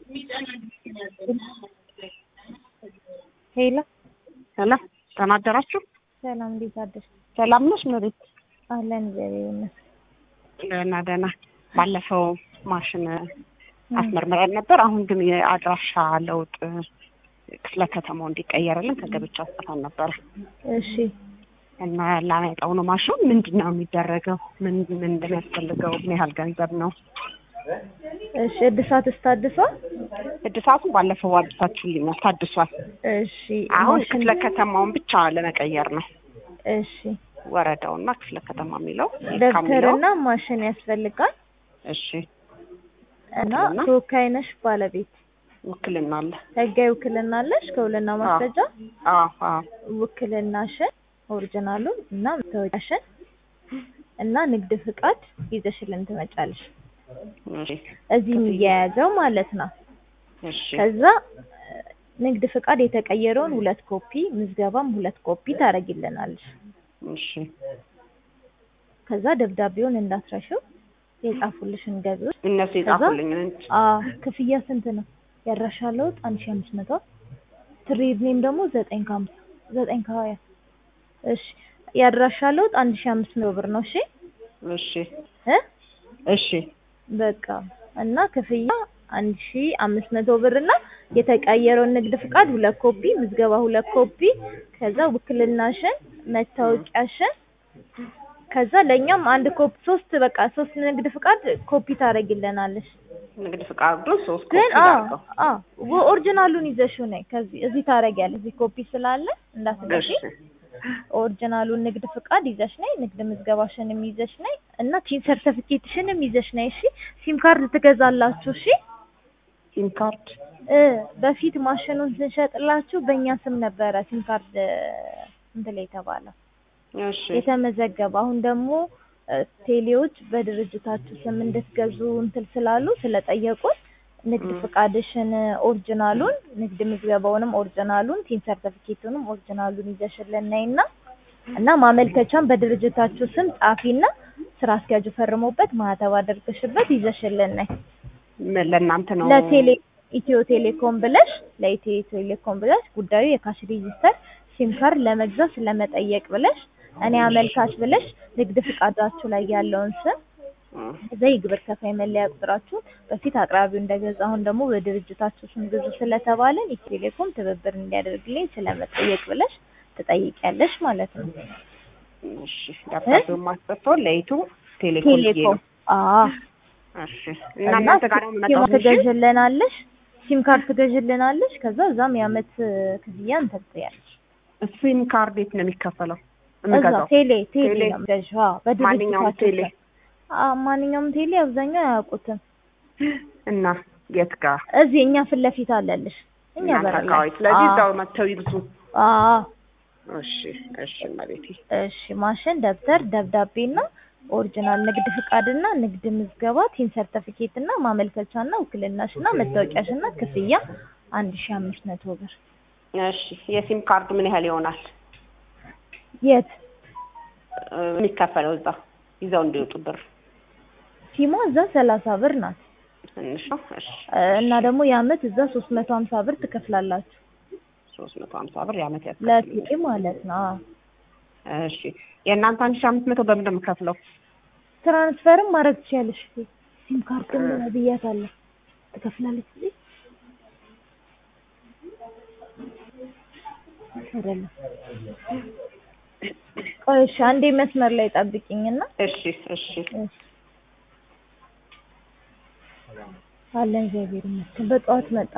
ሄሎ ሰላም ደህና አደራችሁ? ሰላም፣ እንዴት አደርሽ? ሰላም ነሽ ኑሪት? አለን እግዚአብሔር ይመስገን። ደህና ደህና። ባለፈው ማሽን አስመርምረን ነበር። አሁን ግን የአድራሻ ለውጥ ክፍለ ከተማው እንዲቀየርልን ከገብቻ አስጠፋን ነበረ እሺ እና ላመጣው ነው ማሽኑ። ምንድን ነው የሚደረገው? ምን ምን እንደሚያስፈልገው? ምን ያህል ገንዘብ ነው? እሺ፣ እድሳት ታድሷል? እድሳቱ ባለፈው አድሳችሁልኛል፣ ታድሷል። እሺ አሁን ማሽን- ክፍለ ከተማውን ብቻ ለመቀየር ነው። እሺ ወረዳውና ክፍለ ከተማ የሚለው የሚለው ደብተርና ማሽን ያስፈልጋል እሺ እና ውክልና? ተወካይ ነሽ ባለቤት ውክልና አለ። ህጋዊ ውክልና አለሽ ከውልና ማስረጃ አዎ አዎ ውክልናሽን ኦሪጂናሉን እና መታወቂያሽን እና ንግድ ፍቃድ ይዘሽልን ትመጫለሽ እሺ እዚህ የሚያያዘው ማለት ነው እሺ ከዛ እ፣ ንግድ ፍቃድ የተቀየረውን ሁለት ኮፒ ምዝገባም ሁለት ኮፒ ታደርጊልናለሽ እሺ ከዛ ደብዳቤውን እንዳትረሺው የጻፉልሽን ገቢዎች እነሱ የጻፉልኝ እንጂ አ ክፍያ ስንት ነው? ያድራሻ ለውጥ አንድ ሺህ አምስት መቶ ትሬድ ኔም ደግሞ ዘጠኝ ከሀምሳ ዘጠኝ ከሀያ እሺ ያድራሻ ለውጥ አንድ ሺህ አምስት መቶ ብር ነው። እሺ እሺ እ እሺ በቃ እና ክፍያ አንድ ሺህ አምስት መቶ ብር እና የተቀየረውን ንግድ ፍቃድ ሁለት ኮፒ ምዝገባ ሁለት ኮፒ ከዛ ውክልናሽን መታወቂያሽን ከዛ ለእኛም አንድ ኮፒ ሶስት በቃ ሶስት ንግድ ፍቃድ ኮፒ ታደርጊልናለሽ። ንግድ ፍቃዱ ሶስት ኮፒ ግን አዎ ላድርገው። አዎ ኦሪጂናሉን ይዘሽው ነይ። ከዚህ እዚህ ታደርጊያለሽ። እዚህ ኮፒ ስላለ እንዳትገዢ እሺ ኦሪጂናሉን ንግድ ፍቃድ ይዘሽ ነይ። ንግድ ምዝገባሽንም ይዘሽ ነይ እና ቲን ሰርተፊኬትሽንም ይዘሽ ነይ። እሺ ሲም ካርድ ትገዛላችሁ። እሺ ሲም ካርድ እ በፊት ማሽኑን ስንሸጥላችሁ በእኛ ስም ነበረ ሲም ካርድ እንትን ላይ የተባለው እሺ የተመዘገበ አሁን ደግሞ እ፣ ቴሌዎች በድርጅታችሁ ስም እንድትገዙ እንትን ስላሉ ስለጠየቁን ንግድ ፍቃድሽን ኦሪጂናሉን ንግድ ምዝገባውንም ኦሪጂናሉን ቲን ሰርተፊኬቱንም ኦሪጂናሉን ይዘሽልን ነይና እና ማመልከቻን በድርጅታችሁ ስም ጻፊና ስራ አስኪያጁ ፈርሞበት ማህተብ አድርገሽበት ይዘሽልን ነይ። ምን ለእናንተ ነው? ለቴሌ ኢትዮ ቴሌኮም ብለሽ ለኢትዮ ቴሌኮም ብለሽ ጉዳዩ የካሽ ሬጂስተር ሲም ካርድ ለመግዛት ስለመጠየቅ ብለሽ እኔ አመልካች ብለሽ ንግድ ፍቃዳችሁ ላይ ያለውን ስም እም፣ እዛ የግብር ከፋይ መለያ ቁጥራችሁን በፊት አቅራቢው እንደገዛ አሁን ደግሞ በድርጅታችሁ ስም ግዙ ስለተባለን ኢትዮ ቴሌኮም ትብብር እንዲያደርግልኝ ስለመጠየቅ ብለሽ ትጠይቂያለሽ ማለት ነው። እሺ ደብዳቤውን ማስጠፋው ለኢቱ ቴሌኮም ብዬ ቴሌኮም ነው። አዎ እሺ እና እናንተ ጋር ነው ሲም የምመጣው? እሺ ትገዥልናለሽ፣ ሲም ካርድ ትገዥልናለሽ። ከዛ እዛም የአመት ክፍያ እንትን ትያለሽ። ሲም ካርድ የት ነው የሚከፈለው? እዛ የምገዛው ቴሌ ቴሌ ቴሌ? ነው የምትገዢው። አዎ ማንኛውም በድርጅታችሁ ቴሌ ስም። አዎ ማንኛውም ቴሌ አብዛኛው አያውቁትም። እና የት ጋር እዚህ እኛ ፊት ለፊት አለልሽ እኛ እናንተ በር ላይ። አካባቢ። ስለዚህ አዎ እዛው መጥተው ይግዙ። አዎ እሺ እሺ እመቤቴ እሺ ማሽን፣ ደብተር፣ ደብዳቤና ኦሪጂናል ንግድ ፍቃድና ንግድ ምዝገባ ቲን ሰርተፊኬትና ማመልከቻና ውክልናሽና መታወቂያሽና ክፍያ አንድ ሺህ አምስት መቶ ብር እሺ የሲም ካርዱ ምን ያህል ይሆናል የት እ፣ የሚከፈለው እዛ ይዘው እንዲወጡ ብር ሲሟ እዛ ሰላሳ ብር ናት ትንሽ ነው። እሺ እ፣ እና ደግሞ የአመት እዛ ሶስት መቶ ሀምሳ ብር ትከፍላላችሁ ሶስት መቶ ሀምሳ ብር የዓመት ያስከፍል። ለቴሌ ማለት ነው። አዎ እሺ የእናንተ አንድ ሺህ አምስት መቶ በምን ነው የምከፍለው? ትራንስፈርም ማድረግ ትችያለሽ። ሲም ካርድ ብያታለሁ ትከፍላለች እዚህ አይደለም። ቆይ እሺ አንዴ መስመር ላይ ጠብቂኝና እሺ እሺ እሺ አለን እግዚአብሔር ይመስገን በጠዋት መጣ።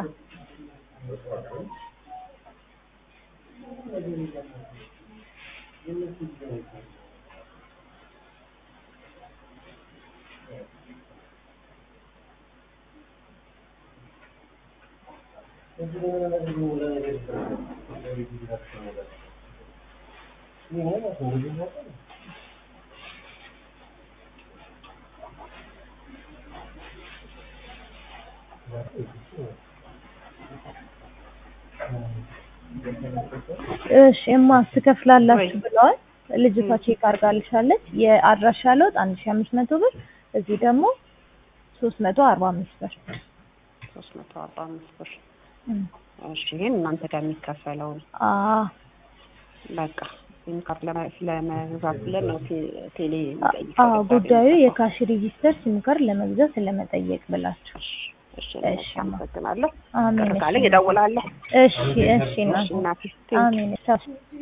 እሺ እማ ትከፍላላችሁ ብለዋል። ልጅቷ ቼክ አድርጋልሻለች። የአድራሻ ለውጥ አንድ ሺህ አምስት መቶ ብር እዚህ ደግሞ ሶስት መቶ አርባ አምስት ብር ሶስት መቶ አርባ አምስት ብር እም፣ እሺ ይሄን እናንተ ጋር የሚከፈለው ነው አዎ በቃ ሲም ካርድ ለመ- ለመግዛት ብለን ነው ቴ- ቴሌ አዎ የሚጠይቀው ጉዳዩ የካሽ ሬጂስተር ሲም ካርድ ለመግዛት ለመጠየቅ ብላችሁ። እሺ እሺ፣ አመሰግናለሁ አሜን። ቅር ካለኝ እደውላለሁ እሺ እሺ እሺ እናቴ እናቴ አሜን። ቻው